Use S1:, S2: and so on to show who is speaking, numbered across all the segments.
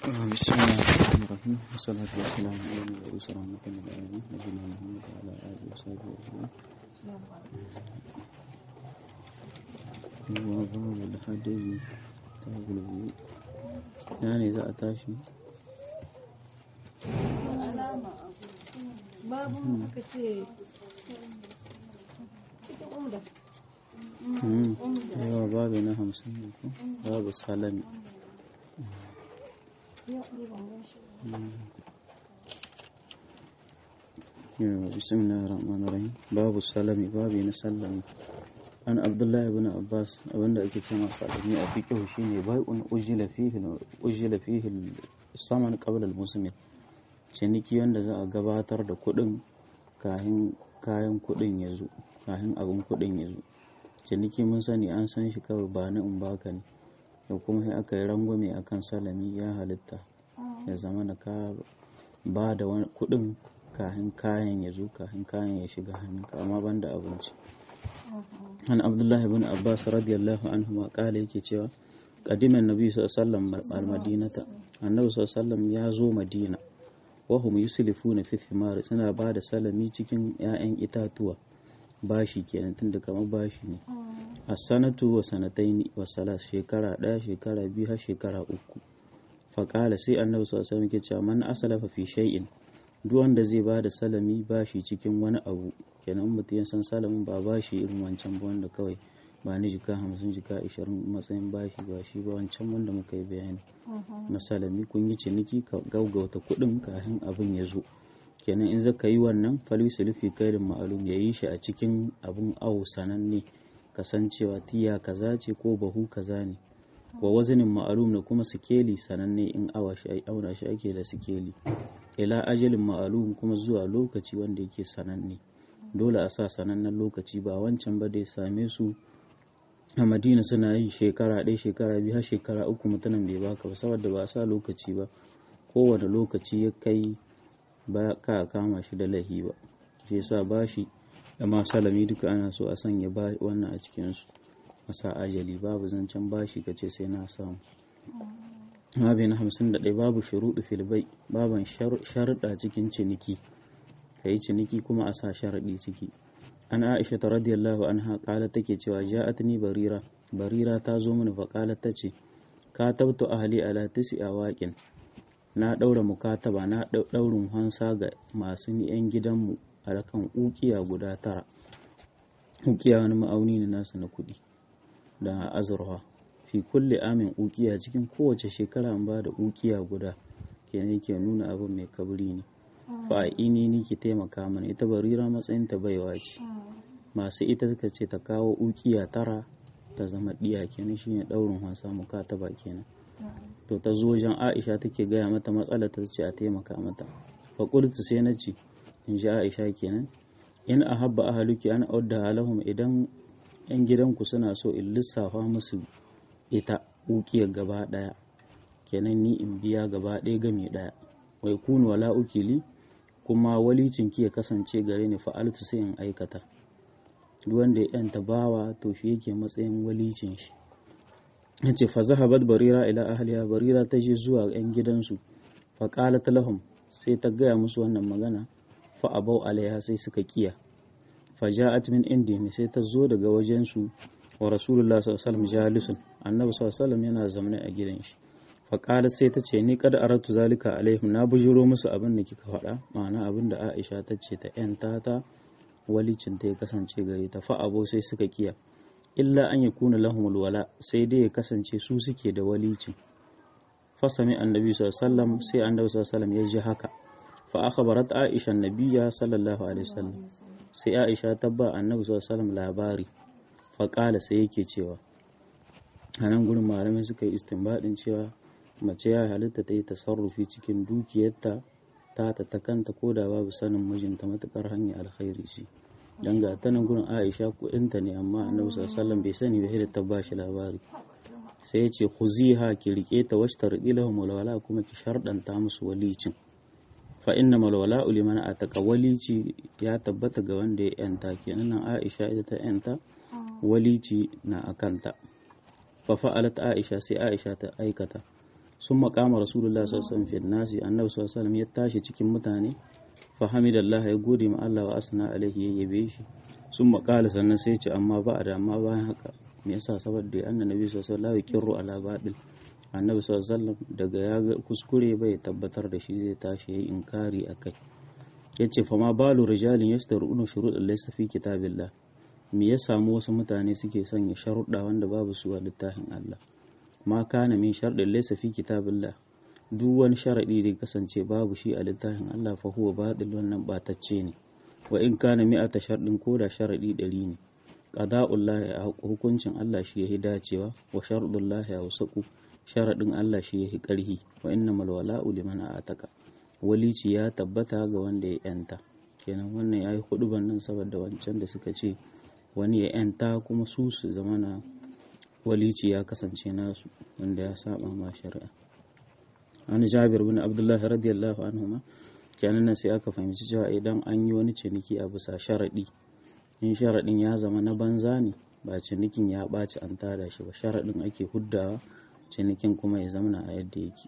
S1: بسم الله الرحمن الرحيم والصلاة والسلام على المبعوث رحمة للعالمين نبينا محمد وعلى آله وصحبه أجمعين وباب الحديث تابع الوضوء يعني إذا أتاشي
S2: babu aka ce cikin umda
S1: yawa babu na hamsin ne ko babu salami
S2: yau ne ban gan shi ba.
S1: yawa bismillahir rahmanir rahim babu salami babu na sallami an abdullahi ibn abbas abinda ake ce masa salami a fiqh shine bai'un ujila fihi ujila fihi saman qabla al-muslim ciniki wanda za a gabatar da kuɗin kayan kayan kuɗin ya zo kayan abin kuɗin ya zo ciniki mun sani an san shi kawai ba na in baka ne da kuma sai aka yi rangwame akan salami ya halitta ya zama na ka ba da wani kuɗin kayan kayan ya zo kayan kayan ya shiga hannunka amma ban da abinci an abdullahi bin abbas radiyallahu anhu ma kala yake cewa qadiman nabi sallallahu alaihi wasallam al-madinata annabi sallallahu alaihi wasallam ya zo madina wahum yuslifuna fi thimar suna ba da salami cikin 'ya'yan itatuwa bashi kenan tunda kamar bashi ne a sanatu wa sanataini wa salas shekara ɗaya shekara biyu har shekara uku faƙala sai annabi sallallahu alaihi wasallam ke cewa man asalafa fi shay'in duk wanda zai ba da salami bashi cikin wani abu kenan mutum ya san salamin ba bashi irin wancan ba wanda kawai ba ni jika hamsin jika ashirin matsayin bashi ba shi ba wancan wanda muka yi bayani na salami kun yi ciniki ka gaugauta kuɗin kafin abin ya zo kenan in zaka yi wannan falisu lufi kairin ma'alum ya yi shi a cikin abin awo sananne kasancewa tiya kaza ce ko bahu kaza ne wa wazanin ma'alum da kuma sikeli sananne in awa shi auna shi ake da sikeli ila ajalin ma'alum kuma zuwa lokaci wanda yake sananne dole a sa sanannen lokaci ba wancan ba da ya same su a madina suna yin shekara ɗaya shekara biyu har shekara uku mutumin bai baka ba saboda ba a sa lokaci ba kowane lokaci ya kai ba ka kama shi da lahi ba shi yasa bashi da ma salami duka ana so a sanya ba wannan a cikinsu a sa ajali babu zancen bashi ka ce sai na samu Mabi na hamsin da ɗaya babu shuruɗu filbai baban sharuɗa cikin ciniki ka yi ciniki kuma a sa sharaɗi ciki an aisha ta radiyallahu anha kala take cewa ja'atni barira barira ta zo mini fa kala ta ce ka tabtu ahli ala tisi awaqin na daura mukataba na daurin hansa ga masu yan gidanmu a kan ukiya guda tara ukiya wani ma'auni ne nasu na kuɗi da azurfa fi kulle amin ukiya cikin kowace shekara an ba da ukiya guda kenan ke nuna abin mai kabri ne fa'ini ni ki taimaka mana ita barira matsayin ta baiwa ce masu ita suka ce ta kawo ukiya tara ta zama diya kenan shine daurin wasa muka ta ba kenan to ta zo wajen Aisha take gaya mata matsalar ta ce a taimaka mata fa qultu sai na ce in ji Aisha kenan in ahabba ahluki an audda halahum idan yan gidanku suna so in lissafa musu ita ukiyar gaba daya kenan ni in biya gaba ɗaya game ɗaya wai kunu wala ukili kuma walicin ki ya kasance gare ni fa'altu sai in aikata duk wanda ya yanta bawa to shi yake matsayin walicin shi yace fa zahabat barira ila ahliha barira ta je zuwa yan gidansu fa qalat lahum sai ta gaya musu wannan magana fa abau alaiha sai suka kiya fa ja'at min indihim sai ta zo daga wajen su wa rasulullah sallallahu alaihi wasallam jalisun annabi sallallahu alaihi wasallam yana zamne a gidan shi faƙala sai ta ce ni kada aratu zalika alaihim na bujuro musu abin da kika faɗa ma'ana abin da aisha ta ce ta yanta ta walicin ta ya kasance gare ta fa abo sai suka kiya illa an yakuna lahum wala sai dai ya kasance su suke da walicin fasami annabi sallallahu sai annabi sallallahu ya ji haka fa akhbarat aisha annabiyya sallallahu alaihi wasallam sai aisha ta ba annabi sallallahu labari fa sai yake cewa a nan gurin malamai suka yi istinbadin cewa mace ya halitta ta yi tasarrufi cikin dukiyarta ta ta ta kanta ko da babu sanin mijinta matukar hanyar alkhairi ce dan ga ta nan gurin Aisha kuɗinta ne amma Annabi sallallahu alaihi bai sani ba sai ta ba shi labari sai ya ce khuziha ki rike ta washtar ilahum walwala kuma ki shardanta musu walicin fa inna malwala liman ataka walici ya tabbata ga wanda ya yanta kenan nan Aisha ita ta yanta walici na akanta fa fa'alat Aisha sai Aisha ta aikata sun makama rasulullah sallallahu alaihi nasi annabi sallallahu alaihi ya tashi cikin mutane fa hamidallah ya gode ma Allah wa asna alaihi ya yabe shi sun makala sannan sai ce amma ba da amma bayan haka me yasa saboda annabi sallallahu alaihi wasallam kirru ala batil annabi sallallahu alaihi wasallam daga ya ga kuskure bai tabbatar da shi zai tashi yayi inkari akai yace fa ma balu rijalin yastaruna shurud laysa fi kitabillah me ya samu wasu mutane suke sanya sharuɗa wanda babu su a littafin Allah ma kana min sharɗin laysa fi kitabillah duk wani sharaɗi da kasance babu shi a littafin Allah fa huwa batil wannan batacce ne wa in kana mi'ata sharɗin ko da sharaɗi ɗari ne qada'ullahi a hukuncin Allah shi yahi dacewa wa sharɗullahi a wasaku sharaɗin Allah shi yahi ƙarhi wa innamal wala'u liman ataka walici ya tabbata ga wanda ya yanta kenan wannan yayi huduban nan saboda wancan da suka ce wani ya yanta kuma su su zama na walici ya kasance nasu wanda ya saba ma shari'a an jabir bin abdullahi radiyallahu anhu ma kenan nan sai aka fahimci cewa idan an yi wani ciniki a bisa sharaɗi in sharaɗin ya zama na banza ne ba cinikin ya ɓaci an tada shi ba sharaɗin ake huddawa cinikin kuma ya zamana a yadda yake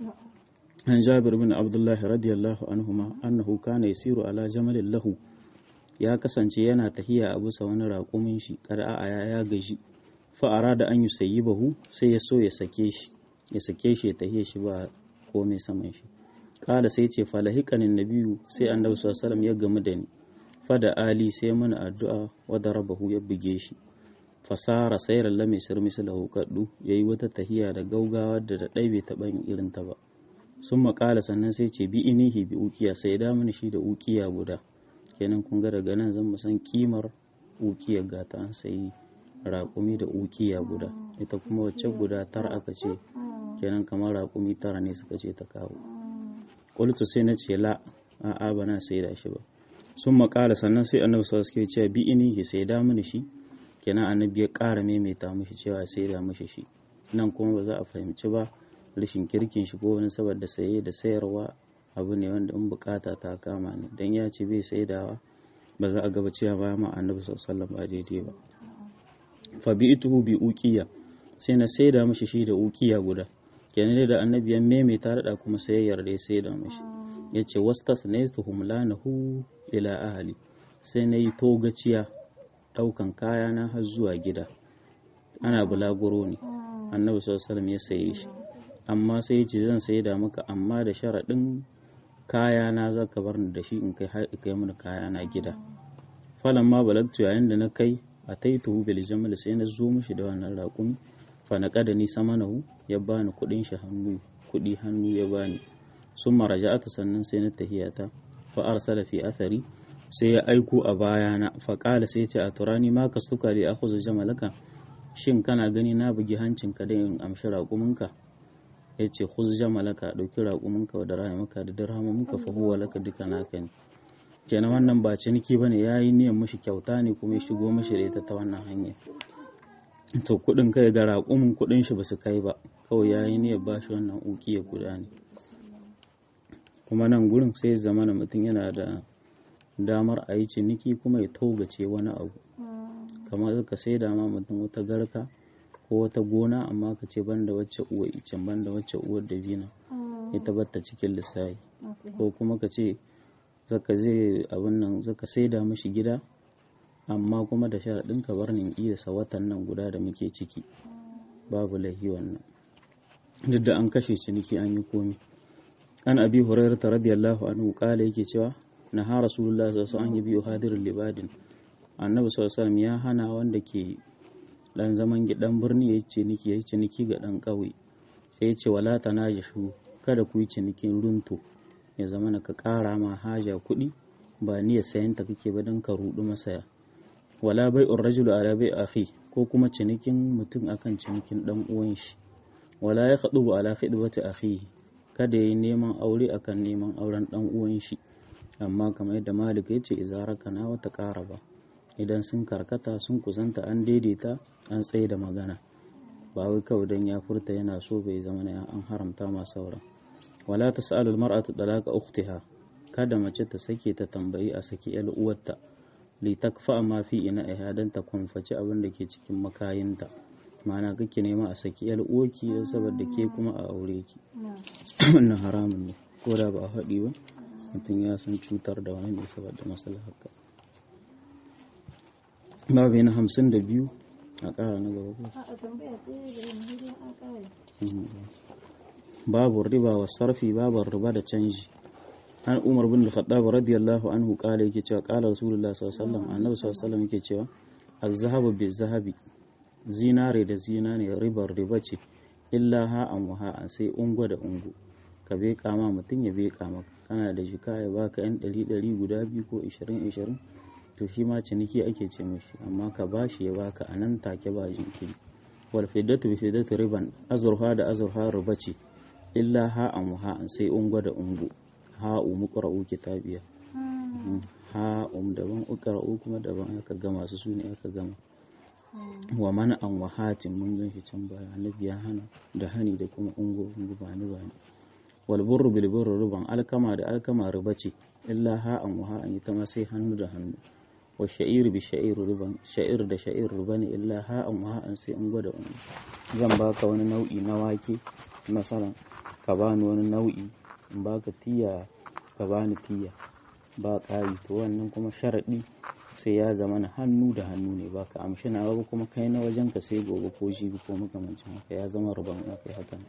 S1: an jabir bin abdullahi radiyallahu anhu ma annahu kana yasiru ala jamalin lahu ya kasance yana tahiya a bisa wani raƙumin shi kada a ya gaji fa'ara da an yi sayi bahu sai ya so ya sake shi ya sake shi ya tahiya shi ba komai saman shi kala sai ce falahikanin nabiyu sai annabi sallallahu ya gamu da ni fada ali sai mana addu'a wadda rabahu ya buge shi fasara sayar lame sir mislahu kaddu yayi wata tahiya da gaugawa da da dai bai taɓa yin irin ta ba sun makala sannan sai ce bi inihi bi ukiya sai da mini shi da ukiya guda kenan kun ga daga nan zan san kimar ukiyar gata an sayi raƙumi da ukiya guda ita kuma wacce guda tara aka ce kenan kamar raƙumi tara ne suka ce ta kawo ƙultu sai na ce la a'a ba na sai da shi ba sun makala sannan sai annabi sallallahu alaihi cewa bi ini sai da mini shi kenan annabi ya ƙara maimaita mishi cewa sai da mishi shi nan kuma ba za a fahimci ba rashin kirkin shi ko wani saboda saye da sayarwa abu ne wanda in bukata ta kama ne dan ya ce bai saidawa ba za a gaba cewa ba ma annabi sallallahu ba daidai ba fa bi ituhu bi uqiya sai na saida mishi shi da uqiya guda kenan da annabi ya maimaita da kuma sai ya yarda ya saida mishi yace wastasnaytuhum lanahu ila ahli sai na yi togaciya daukan kaya na har zuwa gida ana bulaguro ne annabi sallallahu alaihi ya saye shi amma sai ce zan saida maka amma da sharaɗin kaya na za ka bar ni da shi in kai kai mini kaya na gida falan ma balagtu yayin da na kai a taituhu bil jamal sai na zo mishi da wannan raƙumi fa na kada ni samanahu ya bani kuɗin shi hannu kuɗi hannu ya bani sun maraja'ata sannan sai na tahiyata fa arsala fi athari sai ya aiko a bayana fa qala sai ce a turani ma ka suka li akhudhu jamalaka shin kana gani na bugi hancinka da in amshi raƙuminka ya ce khuz jamalaka ɗauki raƙuminka da rahimanka da dirhamanka fa huwa laka duka naka ne kenan wannan ba ciniki bane yayi niyyar mishi kyauta ne kuma ya shigo mishi da ita ta wannan hanya to kuɗin kai ga raƙumin kuɗin shi basu kai ba kawai yayi niyyar ba shi wannan ukiya guda ne kuma nan gurin sai zamana mutum yana da damar a yi ciniki kuma ya togace wani abu kamar ka sai da ma mutum wata garka ko wata gona amma ka ce banda wacce uwa icen banda wacce uwar dabina ita batta cikin lissafi ko kuma ka ce zaka zai abin nan zaka saida mishi gida amma kuma da sharaɗin ka bar nin sa watan nan guda da muke ciki babu laifi wannan duk da an kashe ciniki an yi komi an abi hurairah radiyallahu anhu kala yake cewa na ha rasulullah sallallahu alaihi wasallam an yi biyu hadirin libadin annabi sallallahu alaihi ya hana wanda ke dan zaman gidan birni ya ciniki ya ciniki ga dan ƙauye sai ya ce wala tanajashu kada ku yi cinikin runto ya zama na ka ƙara ma haja kuɗi ba niyyar sayan ta kake ba don ka rudu masaya wala bai rajulu ala bai akhi ko kuma cinikin mutum akan cinikin dan uwan shi wala ya khadu ala khidbati akhihi kada yayi neman aure akan neman auren dan uwan shi amma kamar yadda malik ya ce izaraka na wata ƙara ba idan sun karkata sun kusanta an daidaita an tsaye da magana ba wai kawai don ya furta yana so bai zama na an haramta ma sauran wala ta sa'alul mar'atu dalaka ukhtiha kada mace ta sake ta tambayi a saki yar uwarta li takfa ma fi ina ihadan ta kumfaci abin da ke cikin makayinta ma'ana kake nema a saki yar uwarki don saboda ke kuma a aure ki
S2: na
S1: wannan haramun ne ko da ba a faɗi ba mutum ya san cutar da wani ne saboda maslaha haka babu na hamsin da biyu a ƙara na gaba ko?
S2: a tambaya ce da yanzu an kare
S1: babu riba wa sarfi babu riba da canji an umar bin al-khattab radiyallahu anhu kala yake cewa kala rasulullah sallallahu alaihi wasallam annabi sallallahu alaihi wasallam yake cewa az-zahabu bi-zahabi zinare da zinare ribar riba ce illa ha'an wa ha'an sai ungo da ungo ka beka ma mutum ya beka maka kana da jika ya baka yan ɗari ɗari guda biyu ko ishirin ishirin to shi ma ciniki ake ce mishi amma ka bashi ya baka a nan take ba jinkiri wal fiddatu bi fiddatu riban azurha da azurha riba ce illa ha'an wa ha'an sai ungo da ungo ha'u muqra'u kitabiya ha'um daban uqra'u kuma daban aka gama su sune aka gama wa mana an wahatin mun gan shi can baya annabi ya hana da hani da kuma ungo ungo ba ni ba ni wal burru bil burru ruban alkama da alkama riba ce illa ha an wa an ita ma sai hannu da hannu wa sha'ir bi sha'ir ruban sha'ir da sha'ir ruba ne illa ha an wa an sai ungo da ungo zan baka wani nau'i na wake masalan ka bani wani nau'i in baka tiya ka bani tiya ba ƙari to wannan kuma sharaɗi sai ya zama na hannu da hannu ne ba ka amshi na ba kuma kai na wajen ka sai gobe ko jibi ko makamancin haka ya zama ruban kai haka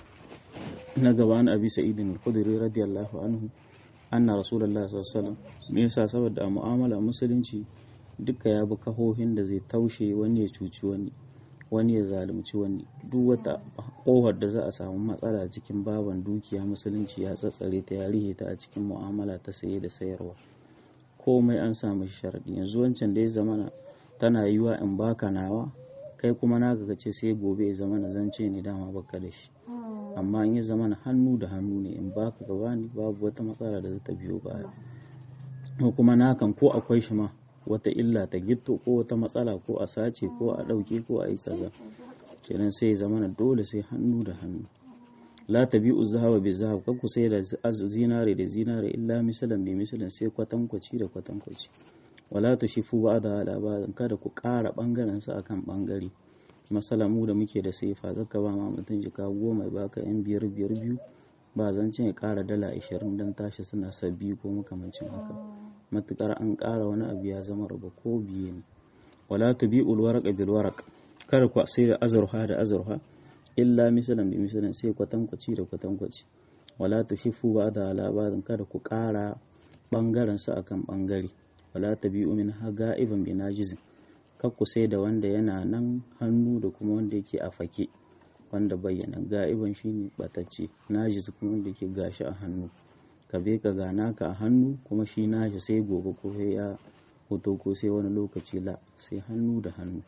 S1: na gaba na abi sa'idin al-khudri radiyallahu anhu anna rasulullah sallallahu alaihi wasallam me yasa saboda a mu'amala musulunci duka ya bi kahohin da zai taushe wani ya cuci wani wani ya zalunci wani duk wata kohar da za a samu matsala cikin baban dukiya musulunci ya tsatsare ta ya rihe ta a cikin mu'amala ta saye da sayarwa komai an samu sharaɗi yanzu wancan da ya zamana tana yiwa in baka nawa kai kuma naka ka ce sai gobe ya zamana zance ne dama baka da shi amma in ya zamana hannu da hannu ne in baka ka bani babu wata matsala da za ta biyo baya ko kuma nakan ko akwai shi ma wata illa ta gitto ko wata matsala ko a sace ko a ɗauke ko a yi kaza kenan sai ya zamana dole sai hannu da hannu la tabi'u zahaba bi zahab kanku sai da zinare da zinare illa misalan bi misalan sai kwatankwaci da kwatankwaci wala tushifu ba'da ala ba'dan kada ku ƙara bangaren sa akan bangare masala mu da muke da saifa zaka ba ma mutum jika goma ya baka yan biyar biyar biyu ba zancen ya ƙara dala ashirin don tashi suna sabbi ko makamancin haka matukar an ƙara wani abu ya zama raba ko biye ne wala tubi'ul warqa bil waraq kada ku sai da azurha da azurha illa misalan bi misalan sai kwatankwaci da kwatankwaci wala tushifu ba da labarin kada ku ƙara ɓangaren su akan ɓangare wala tabi'u min ga'iban bi najizin kar ku sai da wanda yana nan hannu da kuma wanda yake a fake wanda bayyana ga'iban shine batacce najiz kuma wanda yake gashi a hannu ka be ka gana ka a hannu kuma shi nashi sai gobe ko sai ya hoto ko sai wani lokaci la sai hannu da hannu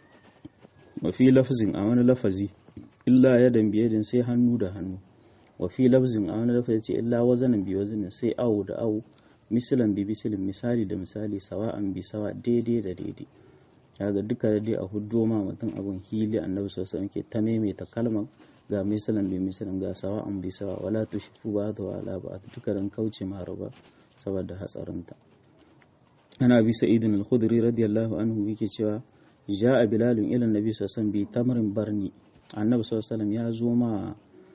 S1: wa fi lafzin a wani lafazi illa yadan biyadin sai hannu da hannu wa fi lafzin a wani lafazi ce illa wazanin bi wazanin sai awo da awo misalan bi misalin misali da misali sawa'an bi sawa daidai da daidai kaga duka da dai a hujjo ma mutum abun hili annabi sallallahu alaihi ke ta maimaita kalmar ga misalan bi misalin ga sawa'an bi sawa wala tushifu ba da wala ba duka dan kauce ma raba saboda hatsarinta ana bi sa'idin al-khudri radiyallahu anhu yake cewa ja'a bilalun ila annabi sallallahu alaihi wasallam bi tamrin barni annabi sallallahu alaihi ya zo ma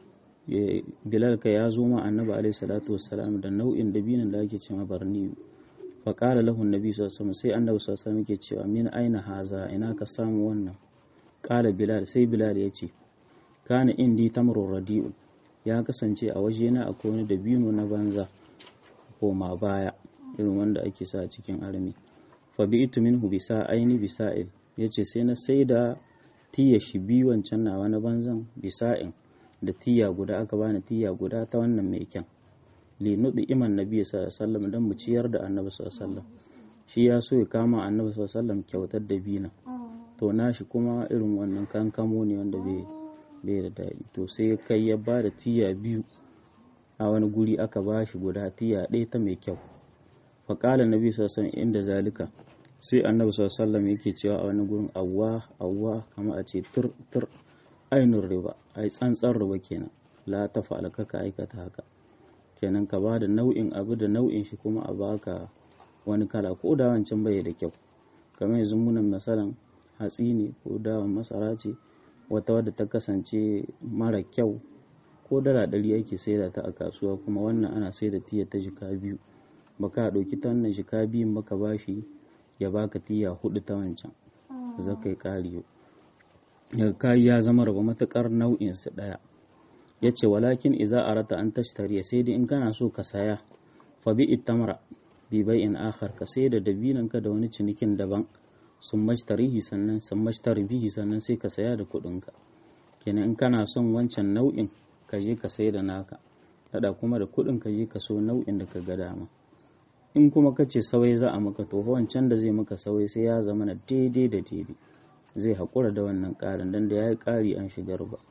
S1: bilal ka ya zo ma annabi alaihi salatu wassalam da nau'in dabinin da ake cewa barni fa qala lahu annabi sallallahu alaihi sai annabi sallallahu alaihi yake cewa min aina haza ina ka samu wannan qala bilal sai bilal ya ce kana indi tamrun radi'un ya kasance a wajena akwai wani dabino na banza koma baya irin wanda ake sa cikin armi fa bi'tu minhu bisa aini bisa'il yace sai na saida tiya shi biyu wancan nawa na banzan bisa'in da tiya guda aka bani tiya guda ta wannan mai kyan li nudi iman nabi sallallahu alaihi wasallam dan mu ciyar da annabi sallallahu alaihi wasallam shi ya so ya kama annabi sallallahu alaihi wasallam kyautar da bina to nashi kuma irin wannan kankamo ne wanda bai bai da daɗi to sai kai ya ba da tiya biyu a wani guri aka ba shi guda tiya ɗaya ta mai kyau faƙalar nabi sallallahu alaihi wasallam inda zalika sai annabi sallallahu yake cewa a wani gurin awwa awwa kama a ce tur tur ainun riba ai tsantsar riba kenan la ta fa'al ka aikata haka kenan ka bada nau'in abu da nau'in shi kuma a baka wani kala ko da wancan bai da kyau kamar yanzu munan masalan hatsi ne ko dawan masara ce wata wadda ta kasance mara kyau ko dala ɗari ake saida ta a kasuwa kuma wannan ana saida tiya ta jika biyu baka ɗauki ta wannan jika biyun baka bashi ya baka tiya hudu ta wancan za ka yi ƙari daga kayi ya zama raba matuƙar nau'in su ɗaya ya ce walakin iza arata an tashtariya sai dai in kana so ka saya fa bi ittamra bi bai'in akhar ka sai da dabinan ka da wani cinikin daban sun mashtarihi sannan sun mashtari bihi sannan sai ka saya da kuɗin ka kenan in kana son wancan nau'in ka je ka sai da naka dada kuma da kuɗin ka je ka so nau'in da ka ga dama in kuma ka ce sawai za a maka to wancan da zai maka sawai sai ya zama na daidai da daidai zai haƙura da wannan ƙarin dan da ya yi ƙari an shigar ba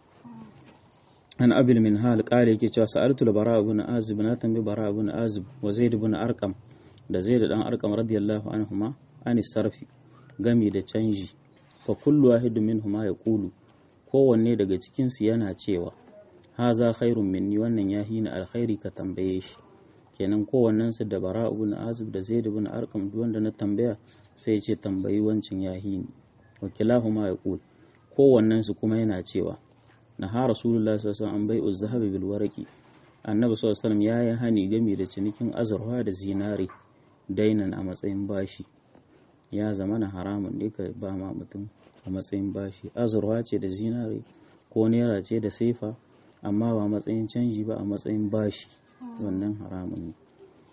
S1: an abil min hal ƙari yake cewa sa'altul bara ibn azib na tambi bara ibn azib wa zaid ibn arqam da zaid dan arqam radiyallahu anhuma an sarfi gami da canji fa kullu wahidun minhuma yaqulu kowanne daga cikin su yana cewa haza khairun minni wannan ya hina alkhairi ka tambaye shi kenan kowannen su da bara ibn azib da zaid ibn arqam duk wanda na tambaya sai ya ce tambayi wancan ya hini wa kilahuma yaqul kowannen su kuma yana cewa na ha rasulullah sallallahu alaihi wasallam an bai'u zahabi bil waraqi annabi sallallahu alaihi wasallam yayi hani game da cinikin azurfa da zinare dainan a matsayin bashi ya zama na haramun ne ka ba ma mutum a matsayin bashi azurfa ce da zinare ko naira ce da saifa amma ba matsayin canji ba a matsayin bashi wannan haramun ne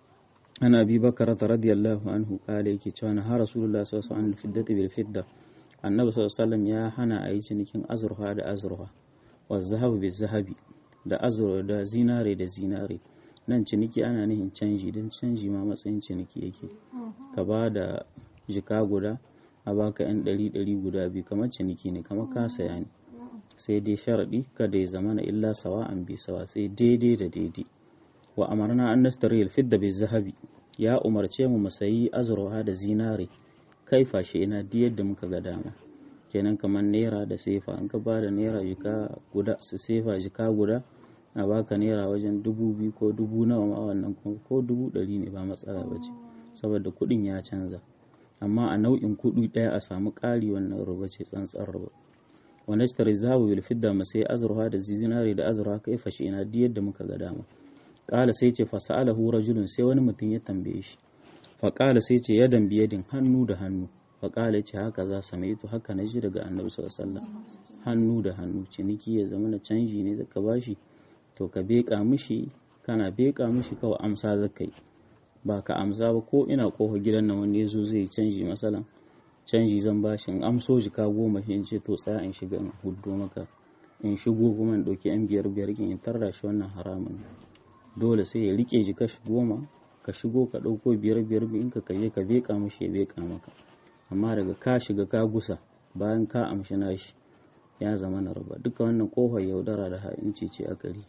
S1: an abi bakar radiyallahu anhu kale yake cewa na ha rasulullah sallallahu alaihi wasallam fiddati bil fidda annabi sallallahu alaihi wasallam ya hana a yi cinikin azurfa da azurfa wa zahabu bil zahabi da azurfa da zinare da zinare nan ciniki ana nihin canji don canji ma matsayin ciniki yake ka ba da jika guda a baka yan ɗari ɗari guda biyu kamar ciniki ne kamar ka saya ne sai dai sharaɗi kada ya zama na illa sawa an bi sawa sai daidai da daidai wa amarna an nastari alfidda bai zahabi ya umarce mu mu sayi azurwa da zinare kai fashe ina di yadda muka ga dama kenan kamar naira da sefa an ka ba da naira jika guda su sefa jika guda a baka naira wajen dubu biyu ko dubu nawa ma wannan ko dubu ɗari ne ba matsala ba ce saboda kuɗin ya canza amma a nau'in kuɗi ɗaya a samu ƙari wannan ruba ce tsantsar ruba wanda shi tare zahu bil fidda mu sai azurfa da zinare da azurfa kai fashe ina di yadda muka ga dama ƙala sai ce fasa'alahu rajulun sai wani mutum ya tambaye shi fa ƙala sai ce yadan biyadin hannu da hannu fa ƙala ce haka za samaitu haka na ji daga annabi sallallahu alaihi wasallam hannu da hannu ciniki ya zama na canji ne zaka bashi to ka beƙa mishi kana beƙa mishi kawai amsa zaka yi ba ka amsa ba ko ina kofa gidan nan wanda yazo zai canji masalan canji zan bashi in amso jika goma shi in ce to tsaya in shiga in huddo maka in shigo kuma in ɗauki yan biyar biyar in tarra shi wannan haramun dole sai ya rike jika shi goma ka shigo ka ɗauko biyar biyar in ka kaje ka beƙa mishi ya beƙa maka amma daga ka shiga ka gusa bayan ka amshi nashi ya zama na raba duka wannan kofar yaudara da ha'inci ce a gari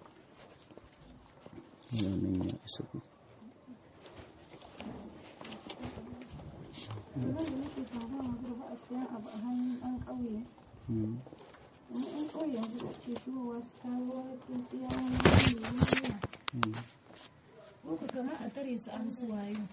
S1: wannan ya isa ku
S2: Wanda nake faruwa ma ba a siyan abu a hannun ɗan ƙauye. Wani ɗan ƙauye yanzu da suke shigowa su kawo wani tsintsiya wani wani wani Ko ku kama a tare su an su wayo.